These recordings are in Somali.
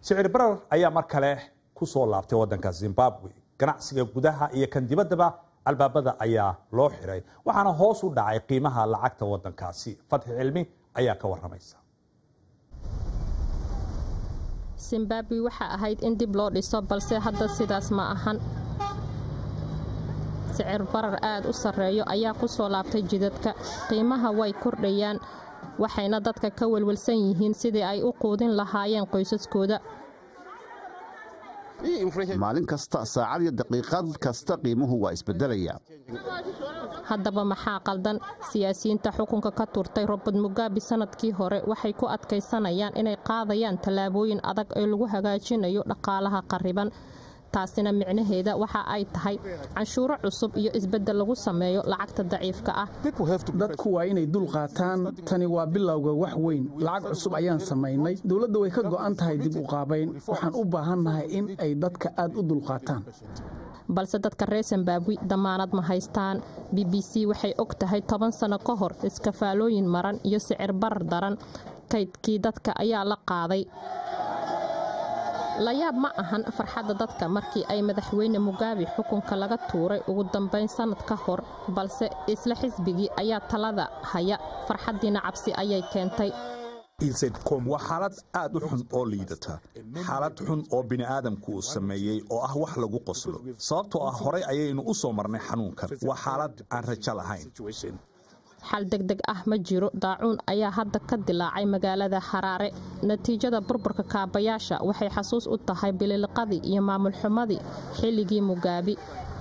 sicir barar ayaa mar kale ku soo laabtay waddanka zimbabwe ganacsiga gudaha iyo kan dibaddaba albaabada ayaa loo xiray waxaana hoos u dhacay qiimaha lacagta waddankaasi fatxi cilmi ayaa ka waramaysa zimbabwe waxa ahayd in dib loo dhiso balse hadda sidaas ma ahan sicir barar aad u sarreeyo ayaa ku soo laabtay jidadka qiimaha way kordhayaan waxayna dadka ka welwelsan yihiin sidii ay u quudin lahaayeen qoysaskooda maalin kasta saacad iyo daqiiqad kasta qiimuhu waa isbedelaya haddaba maxaa qaldan siyaasiyiinta xukunka ka turtay robert mugabe sanadkii hore waxay ku adkaysanayaan inay qaadayaan tallaabooyin adag oo lagu hagaajinayo dhaqaalaha qariban taasina micnaheeda waxa ay tahay canshuuro cusub iyo isbeddel lagu sameeyo lacagta daciifka ah dadku waa inay dul qaataan tani waa bilowga wax weyn lacag cusub ayaan samaynay dowladda way ka go'an tahay dib u qaabayn waxaan u baahannahay in ay dadka aad u dulqaataan balse dadka reer zimbabwe damaanad ma haystaan b b c waxay og tahay toban sano ka hor iskafaalooyin maran iyo sicir barar daran kaydkii dadka ayaa la qaaday layaab ma ahan farxadda dadka markii ay madaxweyne mugabe xukunka laga tuuray ugu dambayn sannad ka hor balse isla xisbigii ayaa talada haya farxaddiina cabsi ayay keentay waa xaalad aad u xun oo liidata xaalad xun oo bini'aadamku uu sameeyey oo ah wax lagu qoslo sababtoo ah horay ayaynu u soo marnay xanuunkan waa xaalad aan rajo lahayn xal degdeg ah ma jiro daacuun ayaa hadda ka dilaacay magaalada xaraare natiijada burburka kaabayaasha waxay xasuus u tahay bililiqadii iyo maamul xumadii xilligii mugaabi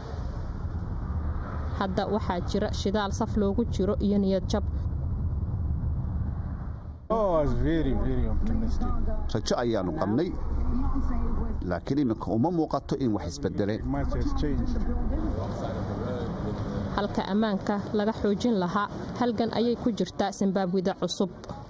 hadda waxaa jira shidaal saf loogu jiro iyo niyad jab rajo ayaannu qabnay laakiin iminka uma muuqato in wax isbedeleen halka ammaanka laga xoojin lahaa halgan ayay ku jirtaa zimbabwida cusub